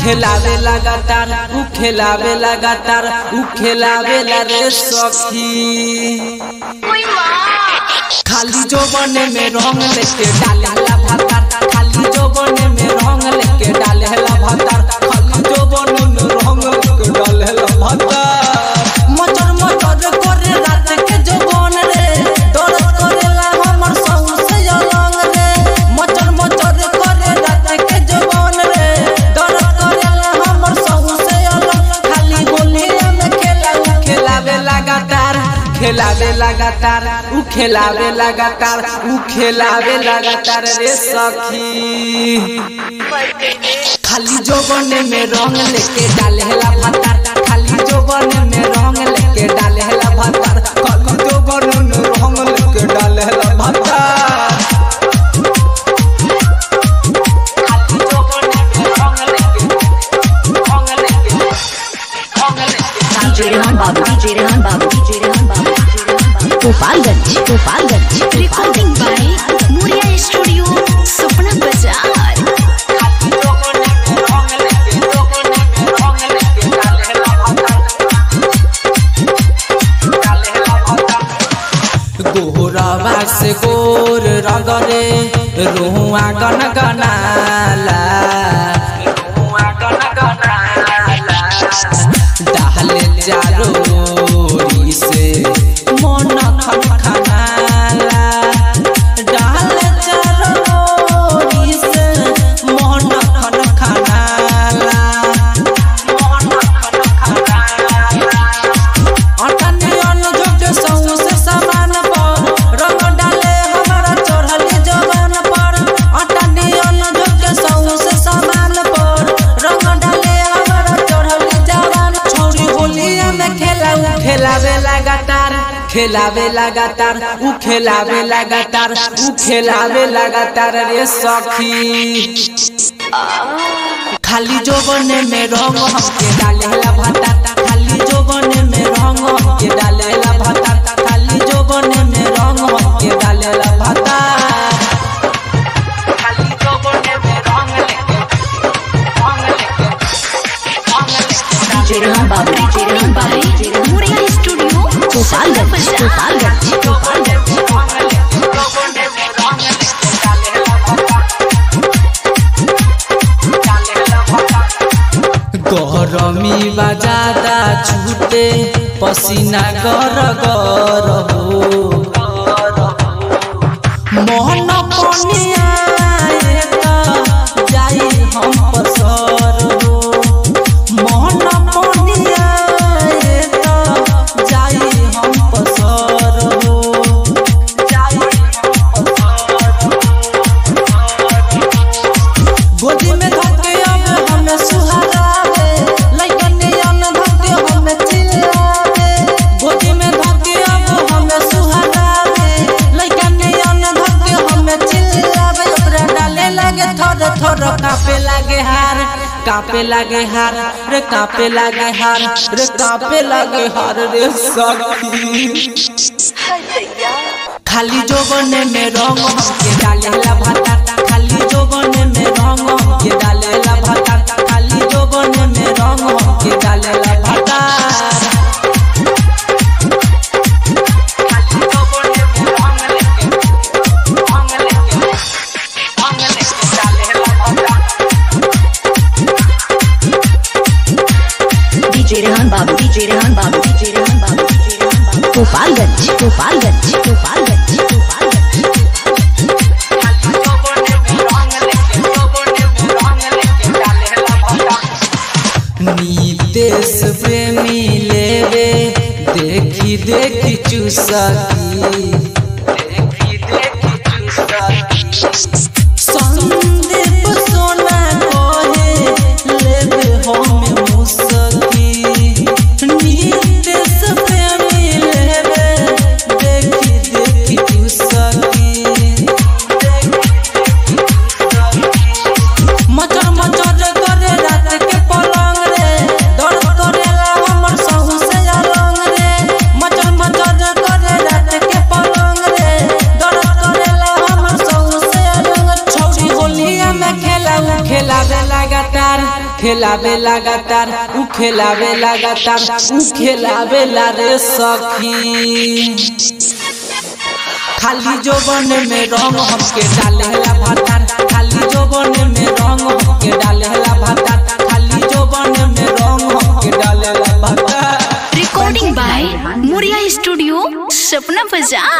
खेलावे लगातार उ खेलावे लगातार उ खेलावे ला रे सखी खाली जो बने में रंग लेके डाले ला भातार खाली जो बने में रंग लेके डाले ला भातार खाली जो बने में रंग लेके डाले ला भातार मचर मचर करे रात के जो बन रे दर्द करेला हमर सहु से अलग रे मचर मचर करे रात के जो बन रे दर्द करेला हमर सहु से अलग खाली गोलिया में खेला उ खेलावे लगातार खेलावे लगातार उ खेलावे लगातार उ खेलावे लगातार रे सखी खाली जोबने में रंग लेके डाले ला भातार खाली जोबने में रंग लेके डाले ला भातार खाली जोबने में रंग लेके डाले ला भातार खाली जोबने में रंग लेके रंग लेके रंग लेके DJ Rehan Babu, DJ Rehan Babu, DJ Rehan Babu, DJ Rehan Babu. Gopalganj, Gopalganj, Recording by Muria Studio, Supna Bazaar. खाली जोबने में रंग लेके जोबने में रंग लेके डाले ला भातार डाले ला भातार गोहरावा से गोर रगरे रोहुआ गन गनाला रोहुआ गन गनाला डाले चारो ओरी से मन खन खनाला डाले चारो ओरी से मन खन खनाला मन खन खनाला अटने अनुजोग सौ से समान पर रंग डाले हमारा चढ़ली जवान पर अटने अनुजोग सौ से समान पर रंग डाले हमारा चढ़ली जवान छोड़ी होलिया में खेला उ खेलावे लगातार खेलावे लगातार उ खेलावे लगातार उ खेलावे लगातार रे सखी खाली जोबने में रंग हमके डाले ला भाता खाली जोबने में रंग हमके डाले ला भाता खाली जोबने में रंग हमके डाले ला भाता खाली जोबने में रंग लेके रंग लेके रंग लेके DJ Rehan Babu, DJ Rehan Babu, DJ Rehan Babu. Muria Studio, Supna Gopalganj, Bazaar. Gopalganj, Gopalganj. जोबने में रंग लेके डाले ला भाता डाले ला भाता गरमी बजादा छूटे पसीना गर गर हो मोहन पनिया जाई हम पसर हो मोहन पनिया जाई हम पसर हो जाई हम गोदी में धके अब हमें सुहारावे लइकन अन धके हमें चिल्लावे गोदी में धके अब हमें सुहारावे लइकन अन धके हमें चिल्लावे ओकरा डाले लागे थर थर कापे लागे हार कापे लागे हार रे कापे लागे हार रे कापे लागे हार रे सखी खाली जोबने में रंग हमके डाले ला भाता खाली जोबने में रंग हमके डाले ला भाता खाली जोबने में रंग हमके डाले ला भाता खाली जोबने में रंग लेके रंग लेके रंग लेके डाले ला भाता DJ Rehan Babu, DJ Rehan Babu, DJ Rehan Babu, DJ Rehan Babu. Gopalganj, Gopalganj, Gopalganj, Gopalganj. खाली जोबने में रंग लेके जोबने में रंग लेके डाले ला भाता नीतेश प्रेमी लेवे देखी देखी चुसकी देखी देखी चुसकी संदीप सोना कहे लेवे हम मुसकी नीतेश प्रेमी लेवे देखी देखी चुसकी मचर मचर करे रात के पलंग रे दर्द करेला हमर सहु से अलंग रे मचर मचर करे रात के पलंग खेलावे लगातार उ खेलावे लगातार उ खेलावे ला रे सखी खाली जोबन में रंग हमके डालेला भातार खाली जोबन में रंग हमके डालेला भातार खाली जोबन में रंग हमके डालेला भातार Recording by Muria Studio, Sapna Bazaar.